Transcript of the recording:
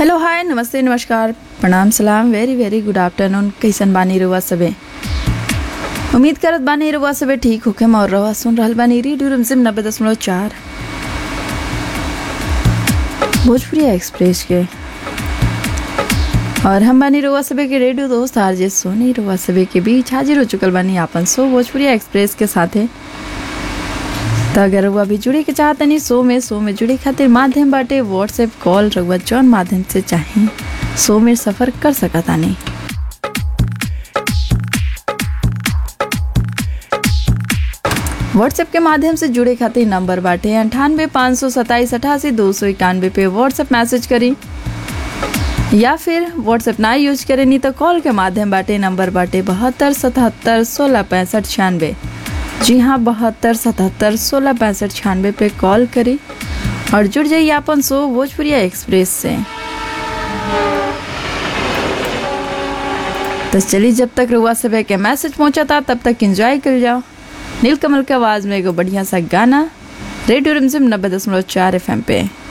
hello hi नमस्ते नमस्कार प्रणाम सलाम वेरी वेरी गुड आफ्टरनून कैसन बानी रुआ सबे उम्मीद करत बानी रुआ सबे ठीक होके और रवा सुन रहल बानी रेडियो रिमझिम नब्बे दशमलव चार भोजपुरी एक्सप्रेस के और हम बानी रुआ सबे के रेडियो दोस्त आरजे सोनी रुआ सबे के बीच हाजिर हो चुकल बानी आपन सो भोजपुरी एक्सप्रेस के साथे तो अगर रउआ भी जुड़े के चाहतनी शो में शो में जुड़े खातिर माध्यम बाटे व्हाट्सएप कॉल रउआ जौन माध्यम से चाहे शो में सफर कर सकतानी व्हाट्सएप के माध्यम से जुड़े खातिर नंबर बाटे अंठानवे पाँच सौ सत्ताईस अठासी दो सौ इक्यानवे पे व्हाट्सएप मैसेज करी या फिर व्हाट्सएप ना यूज करे नहीं तो कॉल के माध्यम बाटे नंबर बाटे बहत्तर सतहत्तर सोलह पैंसठ छियानवे जी हाँ बहत्तर सतहत्तर सोलह पैंसठ छियानवे पे कॉल करी और जुड़ जाइए अपन शो भोजपुरिया एक्सप्रेस से तो चलिए जब तक रुआ सब के मैसेज पहुंचा था तब तक एंजॉय कर जाओ नीलकमल के आवाज़ में एगो बढ़िया सा गाना रेडियो रिमझिम नब्बे दशमलव चार एफ पे